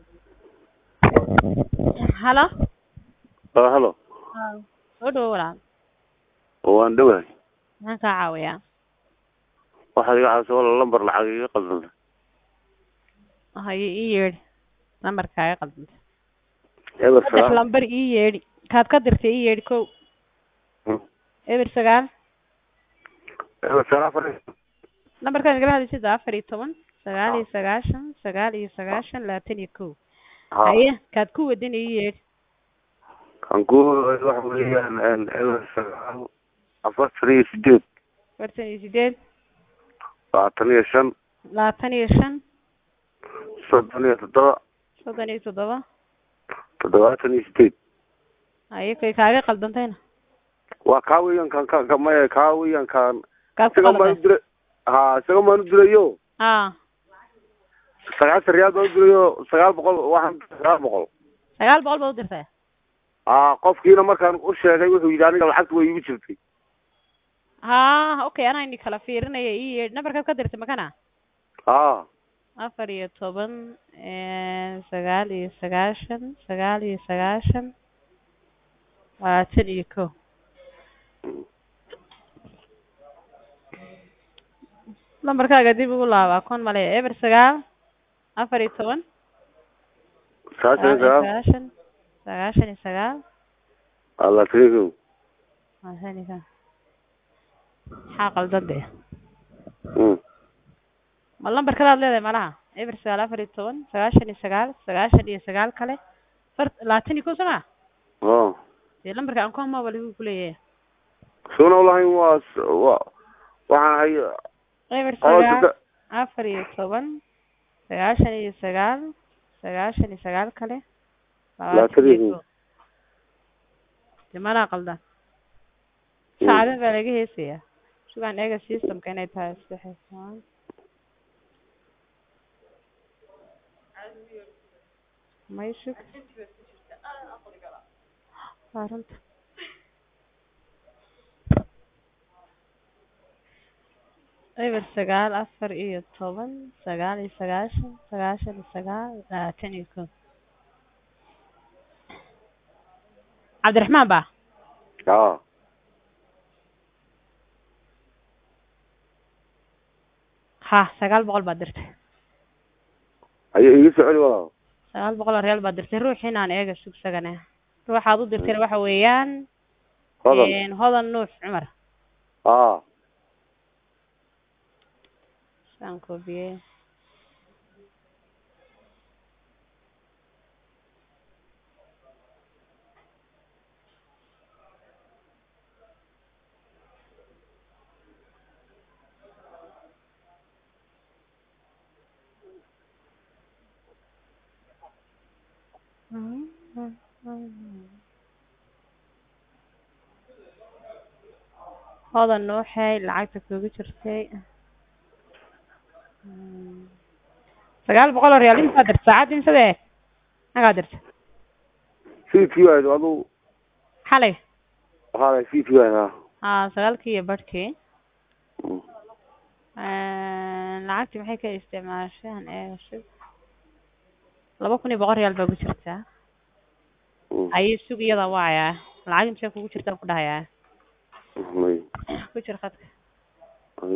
Halo. Ah, halo Soo dhawo walaal. waan dhowahay Maxaan kaa caawiyaa? waxaad iga caawiso walaal lambar lacag iga qaldanta Haye ii yeedhi. Lambarkaaga qaldanta. eber Saddex sagaal lambar ii yeedhi. Kaad ka dirtay ii yeedhi kow. Hmm. Eber sagaal. eber sagaal afar iyo- Lambarkaan igala hadlaysid waa afar iyo toban, sagaal iyo sagaashan, sagaal iyo sagaashan, labaatan iyo kow. ha Haye kaad ku wadin ii yeedhi. kan ku waxa weeyaan een, eber sagaal afartan iyo sideed afartan iyo sideed, labaatan iyo shan labaatan iyo shan, soddon iyo toddoba soddon iyo toddoba. toddobaatan iyo sideed Haye kay kaaga qaldantayna. waa kaa weeyaan kan ka ka- maya kaa weeyaan kan Kaad ku isaga maan u qaldantay. diray ha isaga maan u dirayo Ah, sagaashan riyaal baan u dirayo sagaal boqol waxaan sagaal boqol sagaal boqol baad u dirtay. ha qofkiina markaan u sheegay wuxuu yidhi aniga lacagta way igu jirtay Ha, okay, anaa ini kala fiirinaya ii yeedhi. Nambarkaad ka dirtay makana? ha afar iyo toban, eh, sagaal iyo sagaashan, sagaal iyo sagaashan, labaatan iyo kow. Lambarkaaga dib ugu laaba akoon male eber sagaal afar iyo toban sagaashan iyo sagaal iyo sagaal sagaashan sagaashan iyo sagaal labaatan iyo kow labaatan iyo kow maxaa qaldan dee Mm. ma lambar kale aad leedahay malaha eber sagaal afar iyo toban sagaashan iyo sagaal sagaashan iyo sagaal kale far labaatan iyo kow soo maa oh dee lambarka akoon maba lagu kuleeyahay suna ulahayn waa s- waa waxaan hay eber oo sagaal sadde- afar iyo toban sagaashan iyo sagaal sagaashan iyo sagaal kale Labaatan iyo kow. dee manaa qaldan Mm. saacadin baa laga heesayaa sugaan eega systemka inay tahay saddex iyo toban may sug waa runta eber sagaal afar iyo toban sagaal iyo sagaashan sagaashan iyo sagaal labaatan iyo kow cabdiraxmaan ba ha ha sagaal boqol baad dirtay ayaa iga soo celi walaal sagaal boqol oo real baad dirtay ruuxiin aan eega sugsagane ruuxaad u dirtayna waxa weeyaan hodan een, hodan nuux cumar ha saan koobiyey hodan nuuxay lacagta kugu jirtay Mm. sagaal boqol oo real intaa dirta saacad imsadee nagaa dirta fiidkii wahayd adu xalay waxaa fiidkii wahayd ha haa sagaalkii iyo barhkii Mm. lacagtii maxay ka isticmaasheen eega sug laba kun iyo boqol real baa ku jirtaa Mm. ayay sug iyada waayaa lacag intee kugu jirtaa ku dhahayaa may ku jir khadka may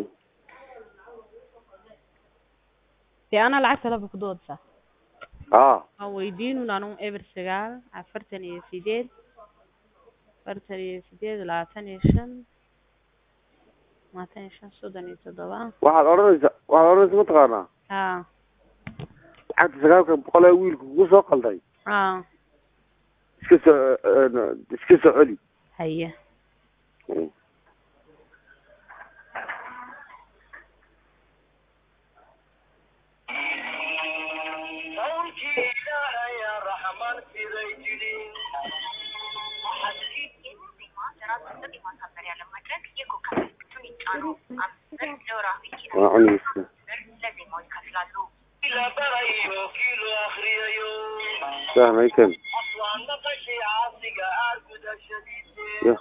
dee anaa lacagta laba ku doodsa ha waan weydiinun anu eber sagaal afartan iyo sideed afartan iyo sideed labaatan iyo shan labaatan iyo shan soddon iyo toddoba waxaad odhanaysa waxaad odhanaysa mataqaanaa haa lacagta sagaalka boqol ee wiilka kugu soo qalday haa iska soo een, iska soo celi haye Mm. waa cunaysa sahmay kan ya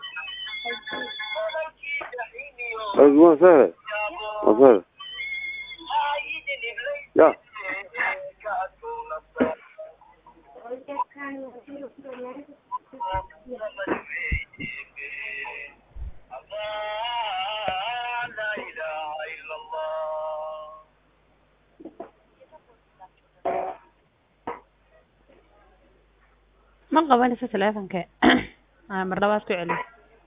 waa sahle waa sahle ya ma qabanayso teleefonka Ah, mar labaad ku celi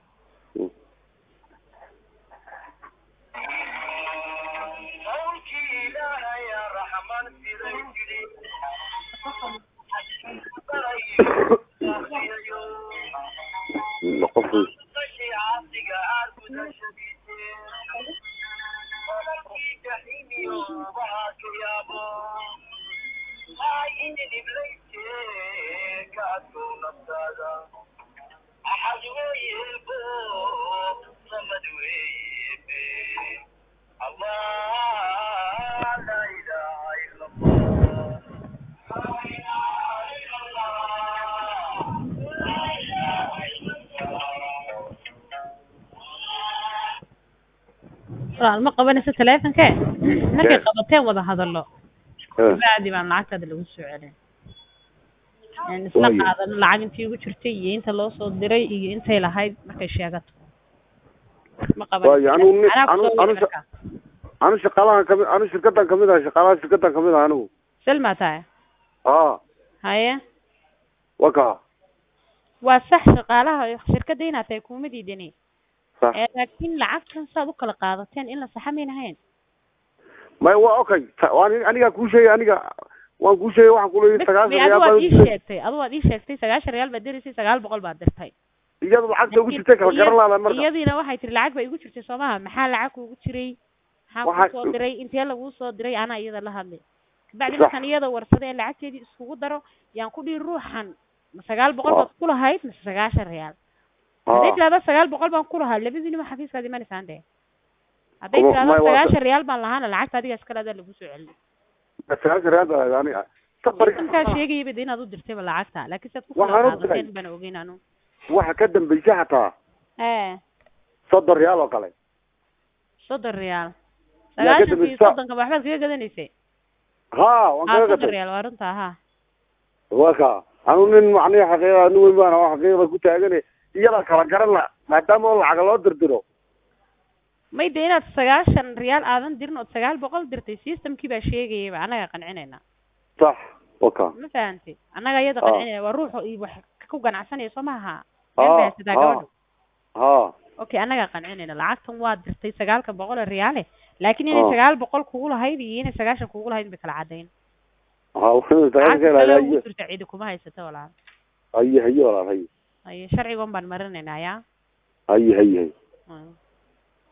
qofku walaal ma qabanayso teleefonka markay Eh. qabateen wada hadallo Eh, bacdi baan lacagtaada lagu soo celin Een isla Waayo. qaadano lacag intii ugu jirtay iyo inta loo soo diray iyo intay lahayd markay sheegato ma Waayo, anigu ni- Anaa kusoo anigu- wadi anigu- markaa. anu shaqaalahan kamid anu shirkadan kamid ah shaqaalaha shirkadan kamid ah anigu selma tahay haa haye waka waa sax shaqaalaha shirkadda inaad tahay kuma diidani sax ee laakiin lacagtan saad u kala qaadateen in la saxa mayn ahayn may wa okay ta- waan anigaa kuu sheegay aniga waan kuu sheegay waxaan kuleeyahay sagaashan adu reyaal waad baan ii u jiray. sheegtay adu waad ii sheegtay sagaashan reyaal baad diraysay sagaal boqol baad dirtay iyadu lacagta ugu jirtay kala garan laada marka iyadiina waxay tiri lacag ba igu jirtay soo maha maxaa lacag kuugu jiray maxaa Waxa- kuu soo diray intee laguu soo diray anaa iyada la hadlay kabacdi Sax. markaan iyada warsaday ee lacagteedii iskugu daro yaan ku dhihi ruuxan ma sagaal boqol Waa. baad ku lahayd mise sagaashan reyaal Haa. hadday tirahdo sagaal boqol baan ku lahaa labadiinima xafiiskaad imanaysaan dee hadday Kuma- tirahdo may waa- sagaashan reyaal baan lahaana lacagta adiga iskale adaa lagu soo celin sagaashan reyaal baa lahayd aniga Sabar- intaa sheegayaba de inaad u dirtayba lacagta laakiin saad ku Waxaan kala ogtahay. qaadateen baan ogeyn anu waxa ka dambeysay xataa ee soddon reyaal oo kale soddon reyaal Yaa ka sagaashankii dambaysa. soddonka ma waxbaad kaga gadanaysay haa waan haa kaga soddon gatay reyaal waa runtaa haa waka anu nin macnihi xaqiiqa nin weyn baan oo xaqiiqda ku taagane iyada kala garan la maadaama oo lacaga loo dirdiro may de inaad sagaashan reyaal aadan dirin ood sagaal boqol dirtay systemkii baa sheegayaba annaga qancinayna sax waka ma fahamtid annaga iyada Ah. qancinayna waa ruuxu iyo wax ku ganacsanaya soo maha meel haa bay haysataa haa gabadhu haa okay annaga qancinayna lacagtan waa dirtay sagaalka boqol ee reyaale laakiin inay Ah. sagaal boqol kugu lahayd iyo inay sagaashan kugu lahayd bay kala cadayn haa waxaan lacagta sagaashan kale reyaal ugu haye dirta cidi kuma haysata walaal haye haye walaal haye haye sharcigan baan marinaynaa yaa haye haye haye Mm.